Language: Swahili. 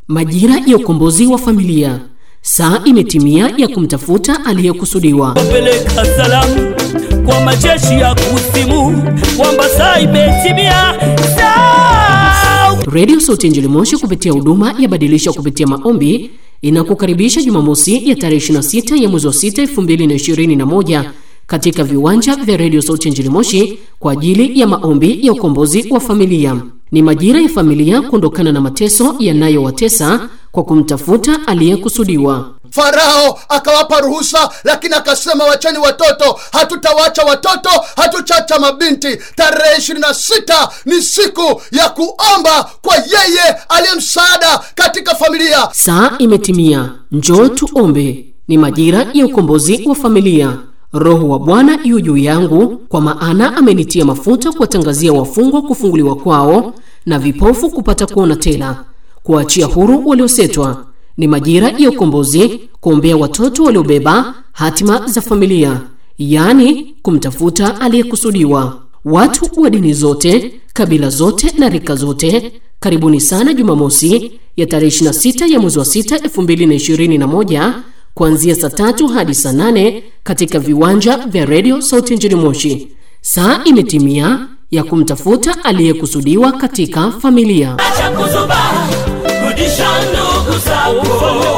Majira ya ukombozi wa familia. Saa imetimia ya kumtafuta aliyekusudiwa. Peleka salamu kwa majeshi ya kusimu kwamba saa imetimia. Saa Radio Sauti Injili Moshi kupitia huduma ya badilisha kupitia maombi inakukaribisha Jumamosi ya tarehe 26 ya mwezi wa 6 2021 katika viwanja vya Radio Sauti Injili Moshi kwa ajili ya maombi ya ukombozi wa familia. Ni majira ya familia kuondokana na mateso yanayowatesa kwa kumtafuta aliyekusudiwa. Farao akawapa ruhusa, lakini akasema wacheni watoto, hatutawacha watoto, hatuchacha mabinti. Tarehe ishirini na sita ni siku ya kuomba kwa yeye aliye msaada katika familia. Saa imetimia, njoo tuombe. Ni majira ya ukombozi wa familia. Roho wa Bwana yu juu yangu, kwa maana amenitia mafuta kuwatangazia wafungwa kufunguliwa kwao, na vipofu kupata kuona tena, kuwaachia huru waliosetwa. Ni majira ya ukombozi, kuombea watoto waliobeba hatima za familia, yaani kumtafuta aliyekusudiwa. Watu wa dini zote, kabila zote na rika zote, karibuni sana Jumamosi ya tarehe 26 ya mwezi wa 6 2021 kuanzia saa tatu hadi saa nane katika viwanja vya redio Sauti nchini Moshi. Saa imetimia ya kumtafuta aliyekusudiwa katika familia. acha kuzuba, rudisha ndugu zako